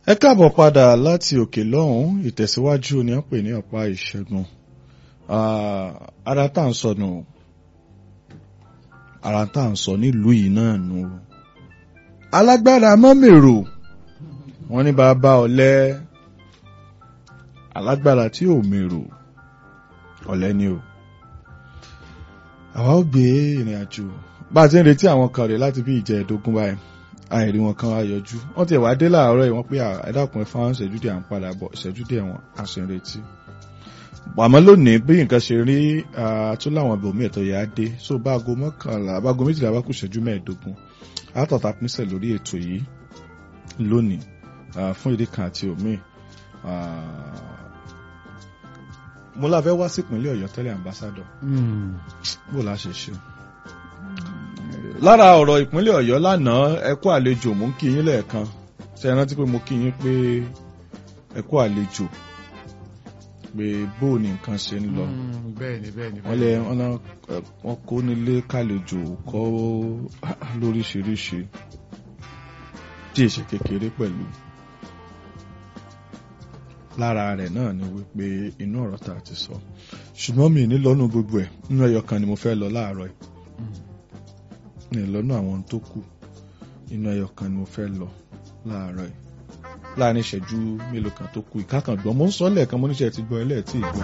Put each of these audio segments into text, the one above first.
ẹ káàbọ̀ padà láti òkè lọ́hùn ìtẹ̀síwájú ni wọ́n pè ní ọ̀pá ìṣẹ́gun ara tá à ń sọ nù ara tá à ń sọ nílùú yìí náà nù alágbára mọ́mèrò wọ́n ní bàbá ọ̀lẹ alágbára tí ò mèrò ọ̀lẹ ni o àwa ó gbé ìrìn àjò bá a ti ń retí àwọn kan rè láti bí ìjẹ́ẹ̀dógún báyìí àìrí wọn kan wá yọjú wọn ti wá dé láàárọ̀ yìí wọ́n pé ẹ̀dàkùn ẹ̀fọ́ àwọn ìṣẹ́jú díẹ̀ à ń padà bọ̀ ìṣẹ́jú díẹ̀ wọn à sì ń retí. àmọ́ lónìí bí nǹkan ṣe rí tó láwọn ibòmí ẹ̀tọ́ yà á dé so bá aago mọ́kànlá bá aago méjìlá bá kù ìṣẹ́jú mẹ́ẹ̀ẹ́dógún àtọ̀tà pínṣẹ̀ lórí ètò yìí lónìí fún ìdí kan àti òmíì. mo láfẹ́ wá sí ìpínlẹ̀ ọ̀yọ́ tẹ́lẹ̀ ambassadọ̀ bó la ṣe ṣe lára ọ̀rọ̀ ìpínlẹ̀ ọ̀yọ́ lánàá ẹ kú àlejò mú kí yín lẹ́ẹ̀kan ṣe é rántí pé mo kí yín pé ẹ kú àlejò pé bó ni nǹkan ṣe ń lọ bẹ́ẹ̀ni bẹ́ẹ̀ni wọ́n lẹ wọ́n kó nílé kàlejò kọ́ lóríṣiríṣi tí èsì kékeré pẹ̀lú lára rẹ̀ náà ni wípé inú ọ̀rọ̀ tá a ti sọ ṣùgbọ́n mi ní lọ́nu gbogbo ẹ̀ nínú ẹyọ kan ni mo fẹ́ lọ láàárọ̀ yìí ní lọ́nà àwọn tó kù inú ẹyọ kan ni mo fẹ́ lọ láàárọ̀ yìí láàrin ìṣẹ́jú mélòó kan tó kù ìkákan gbọ́n mo ń sọ lẹ́ẹ̀kan mo níṣẹ́ ti gbọ́ ẹlẹ́ẹ̀tì ìgbọ́.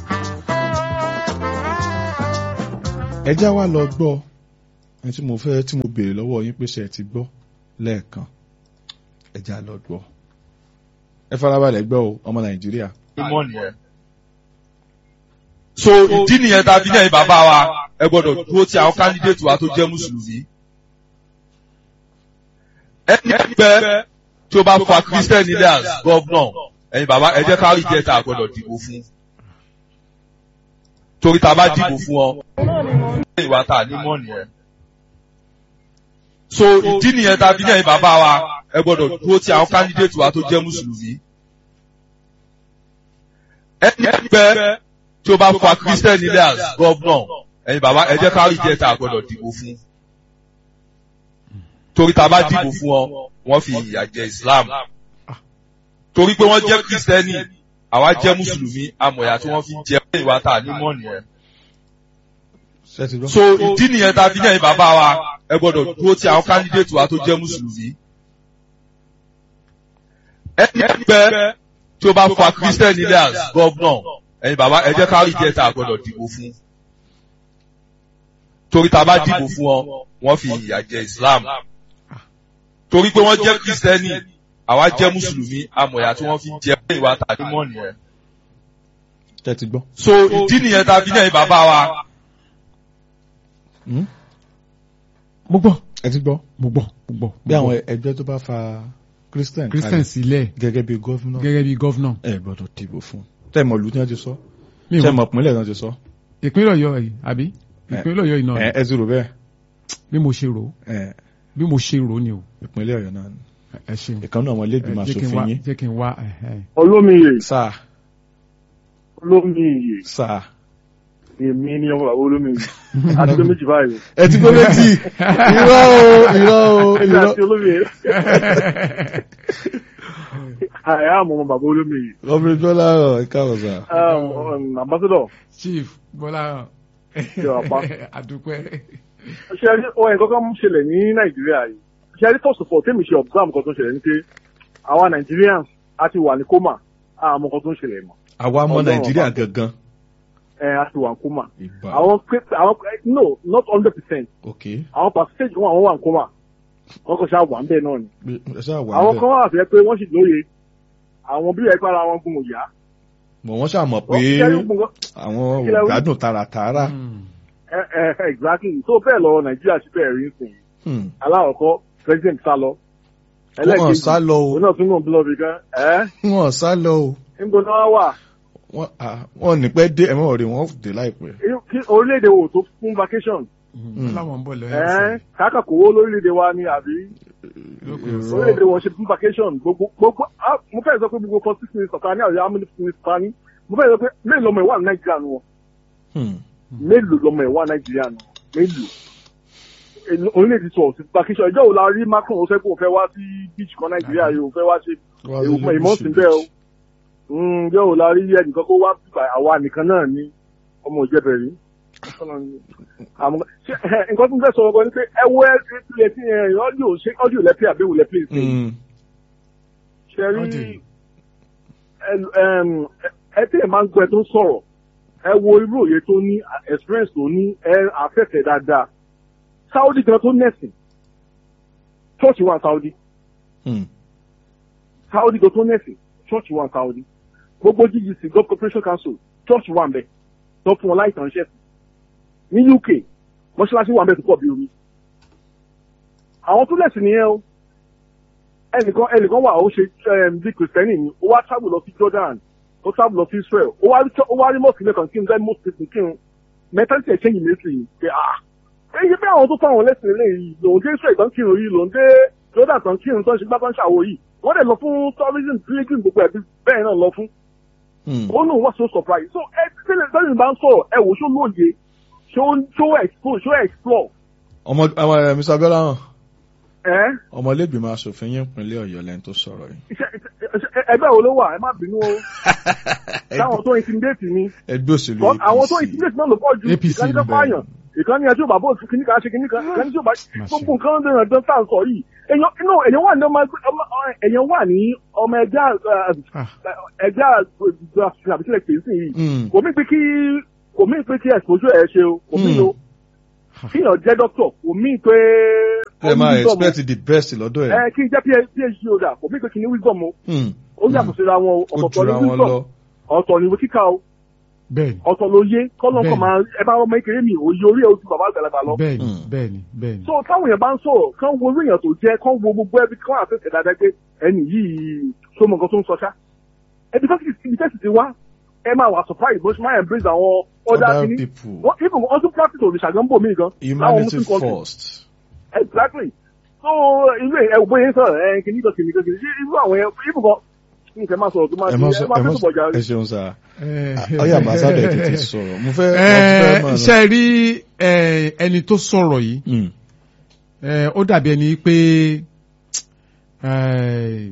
ẹjá wa lọ gbọ́ ẹni tí mo fẹ́ tí mo béèrè lọ́wọ́ yín pé ṣe ti gbọ́ lẹ́ẹ̀kan ẹjá lọ gbọ́ ẹ farabalẹ̀ gbọ́ o ọmọ nàìjíríà. so ìdí nìyẹn tá a fi ní ẹ̀yin bàbá wa ẹ gbọ́dọ̀ dúró ti àwọn kandidate wa tó jẹ́ mùsùlùmí. ẹni pẹ́ tí ó bá fa christian leaders governor ẹ̀yin bàbá ẹ jẹ́ ká rí jẹ́ tá a gbọ́dọ̀ dìbò fún. torí tá a bá dìbò fún ọ ẹ̀yin wa tá a ní mọ́ nìyẹn. so ìdí nìyẹn tá a fi ní ẹ̀yin bàbá wa ẹ gbọ́dọ̀ dúró ti àwọn kandidate wa tó jẹ́ mùsùlùmí. ẹni pẹ́ tí ó bá fa christian leaders governor ẹ̀yin bàbá ẹ jẹ́ ká rí jẹ́ tá a gbọ́dọ̀ dìbò fún. torí tá a bá dìbò fún ọ wọ́n fi ìyà jẹ islam. torí pé wọ́n jẹ́ kristẹni àwa jẹ́ mùsùlùmí amọ̀yà tí wọ́n fi jẹ ìwà tá a ní mọ́ nìyẹn. so ìdí nìyẹn tá a fi ní ẹ̀yin bàbá wa ẹ gbọ́dọ̀ dúró ti àwọn kandidate wa tó jẹ́ mùsùlùmí. ẹni pẹ́ tí ó bá fa christian leaders governor ẹ̀yin bàbá ẹ jẹ́ ká rí jẹ́ tá a gbọ́dọ̀ dìbò fún torí tá a bá dìbò fún ọ wọ́n fi ìyà jẹ islam torí pé wọ́n jẹ́ kristẹni àwa jẹ́ mùsùlùmí amọ̀yà tí wọ́n fi jẹ ìwà tàbí mọ́ nìyẹn. tẹ́ ti gbọ́. so ìdí nìyẹn tá a fi ní ẹ̀yin bàbá wa. mo gbọ́ ẹ ti gbọ́. mo gbọ́ mo gbọ́. bí àwọn ẹgbẹ́ tó bá fa christian christian sílẹ̀ gẹ́gẹ́ bí gọ́fúnà gẹ́gẹ́ bí gọ́fúnà. ẹ gbọ́dọ̀ dìbò fún tẹ́ mọ̀ lù tí wọ́n ti sọ mi ò tẹ́ mọ̀ pínlẹ̀ tí wọ́n ti sọ. ìpínlẹ̀ ọ̀yọ́ yìí àbí ìpínlẹ̀ ọ̀yọ́ yìí náà ẹ ẹ ti rò bẹ́ẹ̀ bí mo ṣe rò ó ẹ bí mo ṣe rò ó ni o ìpínlẹ̀ ọ̀yọ́ náà ni ẹ ṣe ìkànnì àwọn ilégbìmọ̀ jẹ́ kí n wá asòfin yín jẹ́ kí n wá ẹ̀hẹ́. olómiyè sáà olómiyè sáà èmi ni ọmọ bàbá olómiyè àti pé méjì báyìí ẹ ti gbọ́ méjì irọ́ o irọ́ o èmi irọ́ àti olómiyè àyà àmọ́ ọmọ bàbá olómiyè ọmọdé gbọ́lá ọ̀ ẹ káàbọ̀ sà. ambassador chief bọ́lá Ṣé wàá pa? àdúpẹ́. ṣe rí ohun ẹ̀kọ́ kan ṣẹlẹ̀ ní nàìjíríà yìí ṣe rí first of all tèmi ṣe observe nǹkan tó ń ṣẹlẹ̀ ní pé àwa nigerians a ti wà ní coma àmọ́ nǹkan tó ń ṣẹlẹ̀ mọ́ àwa ọmọ Ọlọ́run nàìjíríà ọba. gangan. ẹ a ti wà ní coma ìbá àwọn pé àwọn no not hundred percent ok àwọn percentage wọn àwọn wà ní coma wọn kò ṣáà wà ń bẹ́ẹ̀ náà ni ẹ ṣáà wà àwọn níbẹ̀ kan wà fẹ́ pé wọ́n sì lóye àwọn bí ẹ̀ka ara wọn gun òyà. mọ̀ wọ́n ṣàmọ̀ pé Wọ́n kẹ́rù gbogbo àwọn kí lẹ wí? ògbádùn tààràtààrà. Mm. ẹ ẹ exactly tó bẹ́ẹ̀ lọ nàìjíríà sí bẹ́ẹ̀ rí nsìn Hmm. aláwọ̀kọ́ president sá lọ. wọ́n sá lọ o òun náà tún náà bílọ̀ bí gan ẹ́ wọ́n sá lọ o níbo náà wà wọ́n ah, wọ́n ní pẹ́ dé ẹ̀mọ́ ọ̀rẹ́ wọn dé láìpẹ́. kí orílẹ̀-èdè wo tó fún vacation Mm. láwọn ń bọ̀ ẹ́ lọ́yọ̀ káàkà kówó lórílẹ̀-èdè wa ni àbí Irọ́. orílẹ̀-èdè wọn ṣe fún vacation gbogbo gbogbo ah, mo fẹ́ sọ pé gbogbo forty six minutes ọ̀kan ní àwọn amúlẹ̀ fún mi pa ní mo fẹ́ sọ pé mélòó lọmọ ìwà nàìjíríà nù wọn Hmm. mélòó lọmọ ìwà nàìjíríà nù mélòó eh, orílẹ̀-èdè sọ̀rọ̀ sí vacation ìjọ wo la rí Macron ó fẹ́ kó o fẹ́ wá sí beach kan Nàìjíríà yìí ó fẹ́ wá ṣe èèwọ̀ ìmọ̀ sí bẹ́ẹ̀ o Mm, ìjọ wo la rí ẹnìkan kó wá bíbà àwa nìkan náà ní ọmọ ìjẹbẹ̀ rí àmọ́ ṣé ẹ, nǹkan tó ń fẹ́ sọ̀rọ̀ gan ni pé ẹ wo ẹ ẹ ti ẹ ọ́díò ṣé ọ́díò lẹ́pẹ́ àbí ìwò lẹ́pẹ́ ìsìn Mm. ṣe rí Audio. ẹ- ẹm, ẹ- ẹ tí ẹ máa ń gbọ́ ẹ tó ń sọ̀rọ̀ ẹ wo irú òye tó ní experience tó ní ẹ àfẹ́fẹ́ dáadáa Saudi gan tó nẹ̀sìn church wà Saudi Mm. Saudi gan tó nẹ̀sìn church wà Saudi gbogbo GGC God Corporation Council church wà ń bẹ tó fún wọn láì tàn ṣẹ́ ní UK mọ́ṣáláṣí wà ń bẹ tó pọ̀ bí omi àwọn tó lẹ̀sìn nìyẹn o ẹnìkan ẹnìkan wà ó ṣe um, bí kìrìsìtẹ́nì ni ó wá travel lọ sí Jordan ó travel lọ sí Israel ó wá rí ó wá rí mọ́ọ̀sì lẹ́kàn kí n bẹ́ẹ̀ mọ́ọ̀sì tuntun kí n mentality ẹ̀ change immediately yìí pé ah èyí pé àwọn tó fáwọn lẹ́sìn ilé yìí lòun dé Israel tán kírun yìí lòun dé Jordan tán kírun tán ṣe gbá tán ṣàwò yìí wọ́n dẹ̀ lọ fún tourism pilgrim gbogbo ẹ̀bí bẹ́ẹ̀ náà lọ fún Mm. ó lóun wá so surprise so ẹ tẹ́lẹ̀ tẹ́lẹ̀ bá ń sọ̀rọ̀ ẹ wò ṣó lóye ṣó ṣó explore ṣó explore ọmọ ọmọ ẹ Mr. Abiola hàn ẹ ọmọlẹ́gbìmọ̀ asòfin yín ìpínlẹ̀ Ọ̀yọ́ lẹ́ni tó sọ̀rọ̀ yìí. iṣẹ́ iṣẹ́- ẹgbẹ́ wo ló wà ẹ má bínú o táwọn tó intimidate ni ẹgbẹ́ òṣèlú But àwọn tó APC. intimidate náà ló pọ̀ ju APC ìkànnì kan ni fáyàn ìkànnì ẹjọ́ bàbá òtún kìíní kan ṣe kìíní kan ìkànnì tí ó bá Má ṣe. gbogbo nǹkan ń dẹ̀rẹ̀ dán táà ń sọ yìí èèyàn inú èèyàn wà ní ọmọ ẹgbẹ́ ọmọ èèyàn wà ní ọmọ ẹgbẹ́ Ah. ẹgbẹ́ àgbẹ̀ àbísílẹ̀ pèsè sí yìí Mm. kò mí pé kí kò mí pé kí exposure ẹ̀ ṣe o kò mí Mm. o kíyàn jẹ́ doctor kò mí pé ẹ máa wisdom o. expect the best lọ́dọ̀ ẹ̀. ẹ kí n jẹ́ phd holder kò mí pé kí ni wisdom o Mm. ó yàtọ̀ síra wọn o ó ọ̀tọ̀ọ̀tọ̀ jura ni wọn wisdom lọ. ọ̀tọ̀ ni ìwé kíkà o bẹ́ẹ̀ni ọ̀tọ̀ ló yé kọ́lọ́ Bẹ́ẹ̀ni. kan máa ẹ bá ọmọ ìkéré mi òye orí ẹ̀ ojú bàbá àgbàlagbà lọ. bẹ́ẹ̀ni Mm. bẹ́ẹ̀ni bẹ́ẹ̀ni. so táwọn èèyàn bá ń sọ̀rọ̀ kán wo orí èèyàn tó jẹ́ kán wo gbogbo ẹbí kán àtẹ̀tẹ̀ dáadáa pé ẹni yìí tó mọ nǹkan tó ń sọ ṣá. ẹbí tó sì ibi tẹ́sì ti wá ẹ máa wà surprise bó ṣe máa embrace àwọn ọ̀dà other kìíní. people wọ́n even wọ́n tún practice òrìṣà gan bò mí gan. láwọn humanity muslim countries. first. exactly so irú ẹ ò bóyá ń sọ̀rọ̀ ẹ kìíní kan kìíní kan kìíní irú àwọn ẹ even kan nǹkan máa sọ̀rọ̀ tó máa ẹ ṣe má ẹ sọ máa ẹ má fẹ́ sọ sọ̀bọ̀ jà ẹ ṣeun sá Eh, ọyà ambassadọ ẹ tètè sọ̀rọ̀ mo fẹ́ mo Eh, fẹ́ mọ̀ ṣe rí eh, ẹni tó sọ̀rọ̀ yìí Mm. eh, ó dàbí ẹni pé eh,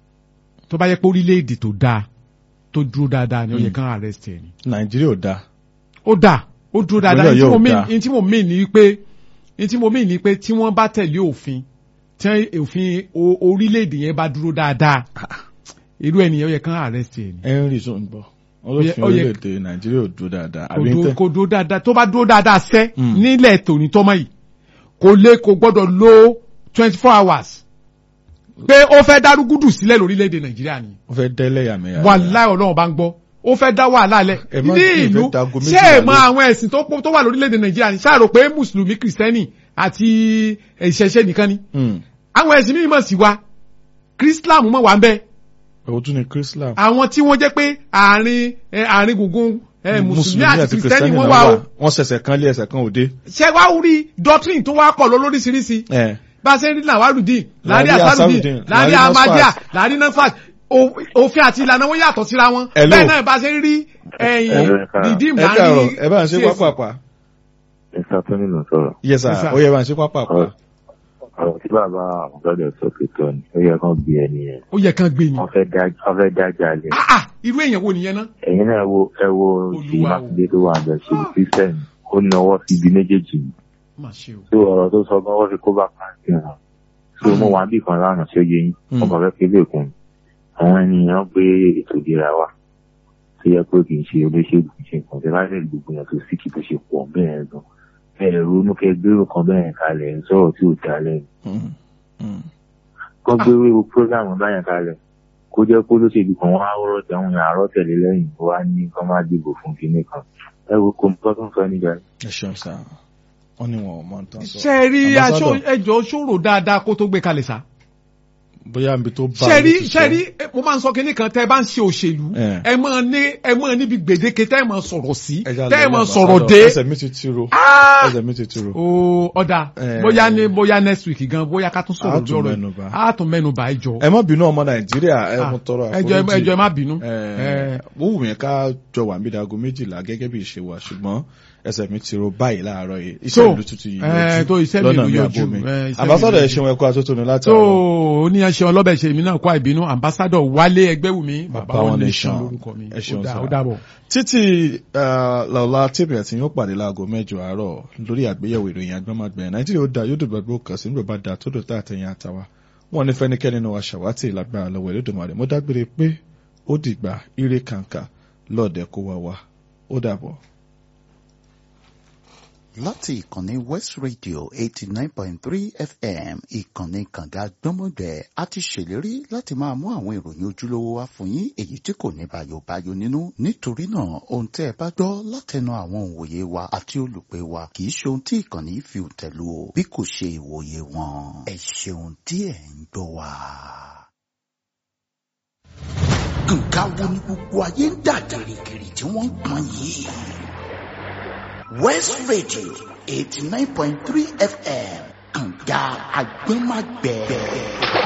tó bá yẹ pé orílẹ̀-èdè tó dáa tó dúró dáadáa ni ó yẹ Mm. kán arrest ẹ̀ ni. nàìjíríà ò dáa. ó dáa ó dúró dáadáa Ìpínlẹ̀ ní tí mo yóò mean dáa. ní tí mo mean ni pé ní tí mo mean ni pé tí wọ́n bá tẹ̀lé òfin tí òfin o- orílẹ̀-èdè yẹn bá dúró dáadáa irú ẹnìyẹn ó yẹ kán arrest ẹ̀ ni. henry tó ń bọ̀ wọ́n ló Ó yẹ- fi ó yẹ- orílẹ̀-èdè nàìjíríà ò dúró dáadáa kò àbí ń dúró- tẹ́. kò dúró dáadáa tó bá dúró dáadáa sẹ́ Mm. nílẹ̀ tòní tọ́mọ yìí kò lè kò gbọ́dọ̀ lo twenty four hours pé ó fẹ́ dárúgúdù sílẹ̀ lórílẹ̀‐èdè nàìjíríà ni wọ́n fẹ́ dẹ́lẹ̀ yàmẹ̀yà. wàláì ọlọ́run bá ń gbọ́ ó fẹ́ dá wàhálà lẹ̀ Ẹ má ní sì ìlú fẹ́ dago ṣé méjìlá ẹ mọ lé. àwọn ẹ̀sìn tó pọ̀- tó wà lórílẹ̀‐èdè nàìjíríà ni ṣáà rò pé mùsùlùmí kìrìsìtẹ́nì àti ìṣẹ̀ṣẹ̀ nìkan ni Mm. àwọn ẹ̀sìn mímọ̀ sí wa kírísítàmù mọ̀ wá ń bẹ́ẹ̀ èwo tún ni chrislam. àwọn tí wọ́n jẹ́ pé àárín ẹ, àárín gbùngbùn ẹ, mùsùlùmí àti kìrìsìtẹ́nì wọ́n wà o wọ́n ṣẹ̀ṣẹ̀ kan lé ẹsẹ̀ kan òde. ṣé wàá rí doctrine tó wá pọ̀ lọ lóríṣiríṣi ẹ bá a ṣe ń rí làwárùdín láàrí Láàrí àsárùdín Asarudeen, láàrí láàrí amadíà Nasfat. láàrí nafat o- òfin àti ìlànà wọn yàtọ̀ síra wọn Hello. bẹ́ẹ̀ náà bá a ṣe ń rí ẹ̀yìn rìdíìmù ẹ káàárọ̀ ẹ bá ń ṣe CAC. pápápá. Mr. Tony ló sọ̀rọ̀. yes sir Yes, sir. ó yẹ bá ń ṣe pápápá. Ọ̀rọ̀ tí bàbá àmúgbọ́dọ̀ sọ pé tọ́ ni, ó yẹ kán bí ẹni yẹn. ó yẹ kán gbé ni Wọ́n fẹ́ dá- wọ́n fẹ́ dájà lẹ̀. Ah, ah, irú èèyàn wo nìyẹn náà Ẹ̀yin náà wo ẹ wo ṣì Olúwa o. Mákindé tó wà bẹ̀ ṣe Kírísítẹ́nì. Ó nawọ́ sí ibi méjèèjì. má ṣe o Tó ọ̀rọ̀ tó sọ gan wọ́n fi kó bá pàǹtí hàn. Tó mo wà bí kan lánàá tí ó yẹ yín. Mm. Ọkọ̀ fẹ́ kébé kun. Àwọn ènìyàn gbé ètò ìlera wa. Tó yẹ pé kì í ṣe olóṣèlú kì í ṣe nǹkan. Tẹ́lá lè gbogbo yẹn tó síkì tó ṣe pọ̀ bẹ́ẹ̀ gan. Bẹ́ẹ̀ ronú kẹ́ gbérò kan bẹ́ẹ̀ kalẹ̀ ń sọ̀rọ̀ tí ò dá lẹ́nu. Mm. Mm. kọ́ gbé wíwo prógámù báyẹn kalẹ̀ kó jẹ́ kó lóṣèlú kan wá rọ́ tẹ̀wọ̀n yẹn àárọ̀ tẹ̀lé lẹ́yìn kó wá ní kán má dìbò fún kinní kan ẹ wo kò tó tún sọ nígbà yìí. ẹ ṣeun sá wọ́n ní wọn ò mọ nǹkan sọ. ṣe rí aṣọ Ambassador, ẹjọ́ ṣòro dáadáa kó tó gbé kalẹ̀ sá bóyá nbi tó bá ṣe rí ló ti ṣe sọ. rí eh, mo máa ń sọ kinní kan tẹ́ ẹ bá ń ṣe òṣèlú Eh. ẹ máa ní ẹ máa níbi gbèdéke tẹ́ ẹ máa sọ̀rọ̀ sí Ẹ já tẹ́ ẹ lọ máa Ambassador, sọ̀rọ̀ dé ẹsẹ̀ mi ti tiro Ah! ẹsẹ̀ mi ti tiro. o ọ̀dà Eh. bóyá ní bóyá next week gan bóyá ká tún A sọ̀rọ̀ tún lórí ọ̀rọ̀ mẹ́nubà. yìí. a tún mẹ́nubà ẹ jọ ẹ má bínú ọmọ nàìjíríà ẹ Ah, mú tọrọ ẹjọ́ àforíjì ẹjọ́ ẹ má bínú ẹ ó wù mí ká jọ wà níbi dago méjìlá gẹ́gẹ́ bí ìṣe wa ṣùgbọ́n ẹsẹ̀ mi ti ro báyìí láàárọ̀ yìí iṣẹ́ So, ìlú tuntun yìí eh, tó iṣẹ́ mi lọ́nà ló mi yọjú, àbò mi eh, iṣẹ́ mi àbásọ́dọ̀ ló ẹ̀ ṣeun ẹ̀kọ́ atótónu láti tó àárọ̀. oníyanṣẹ́ ọlọ́bẹ̀ ṣe èmi náà kó àìbínú ambassadọ̀ wálé ẹgbẹ́wùmí bàbá wọn nation lórúkọ mi ẹ ṣeun ó dà- sir. ó dàbọ̀. títí lọ́la tèmi àti yóò pàdé láago mẹ́jọ àárọ̀ lórí àgbéyẹ̀wò ìròyìn agbọ́mọgbẹ̀rẹ̀ nàìjíríà ó da yóò dùn gbàgbó kàn sí nígbà bá da tó dòtà àtẹ̀yìn àtàwà wọn ní fẹ́nikẹ́ni nínú wa ṣàwátì lágbára lọ́wọ́ Elédùmarè mo dágbére pé ó dìgbà ire kàǹkà lọ́ọ̀dẹ̀ kó wá wá ó dàbọ̀. láti ìkànnì west radio eighty nine point three fm ìkànnì kànga gbọ́mọgbẹ́ a ti ṣèlérí láti máa mú àwọn ìròyìn ojúlówó wá fún yín èyí tí kò ní bàyòbáyò nínú nítorí náà ohun tẹ́ ẹ bá gbọ́ látẹnu àwọn òǹwòye wa àti olùpẹ̀ wa kì í ṣe ohun tí ìkànnì yìí fi tẹ̀lú o bí kò ṣe ìwòye wọn ẹ ṣeun tí ẹ ń gbọ́ wa. nǹkan wo ni gbogbo ayé ń dà gìrìgìrì tí wọ́n ń pọn yìí. West Radio 89.3 FM kànga agbẹ́magbẹ́.